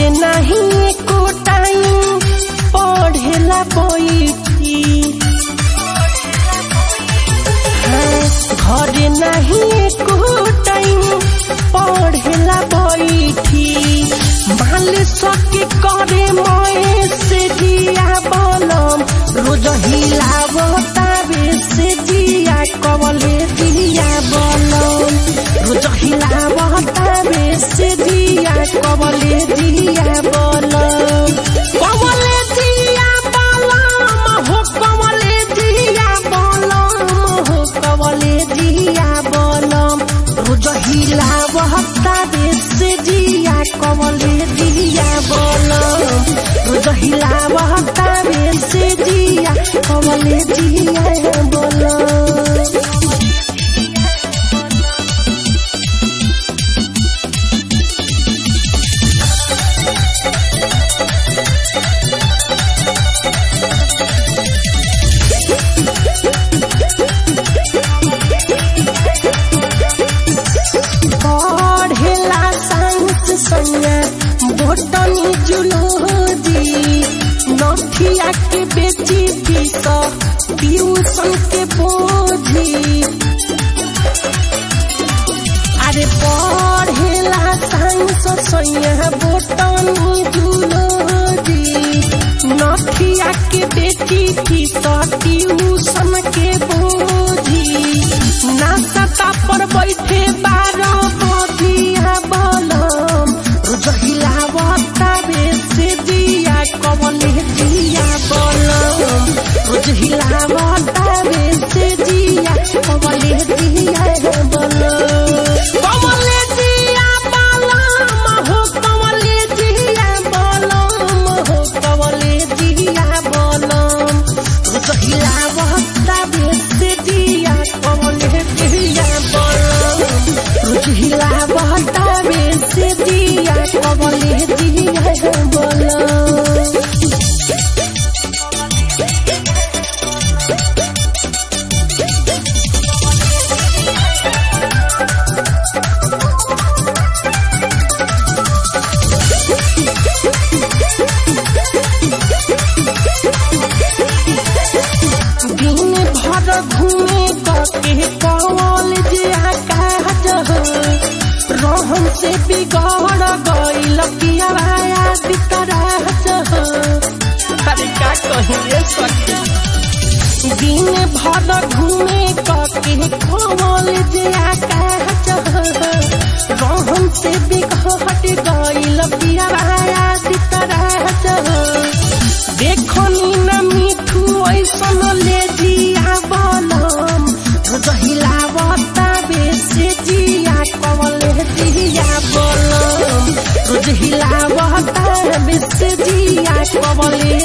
नहीं एको टाइम पढ़ेला बैठी घर नहीं एको टाइम पढ़ेला बैठी माल सके करे मए से जिया बलम रोज हिलावता बे से जिया कवले दिया बलम रोज हिलावता बे से जिया कवले दिया बलम कवले दिया बलम हो कवले दिया बलम हो कवले दिया बलम रोज हिलावता बे से जिया कवले दिया बलम रोज हिलावता बे से जिया कवले दिया बलम पढ़ेला साइंस सैया बोटनी जुलोजी नथिया के बेची फीस ट्यूशन के बोझी अरे पढ़ेला साइंस सैया बोटनी जुलोजी नथिया के बेची फीस ट्यूशन के बोझी नाश्ता पर बैठे बारह बधिया बलम रोज हिलावता बेसे दिया कवले दिया बलम रोज हिलावता बेसे दिया कवले दिया बलम कवले दिया बलम हो कवले दिया बलम हो कवले दिया बलम रोज हिलावता बेसे दिया कवले दिया बलम रोज हिलावता बेसे दिया कवले दिया बलम दिन भर घूमे के कवल जे आकाश रहन से बिगड़ गईल पियावाया बिकराज अरे का कहिए सखी दिन भर घूमे के कवल जे आकाश रहन से बिगड़ गईल पियावाया बिकराज देखनी न मिठू ऐसन ले जिया बलम हिलावता बेसे जिया कवले दिया बलम रोज हिलावता बेसे जिया कवले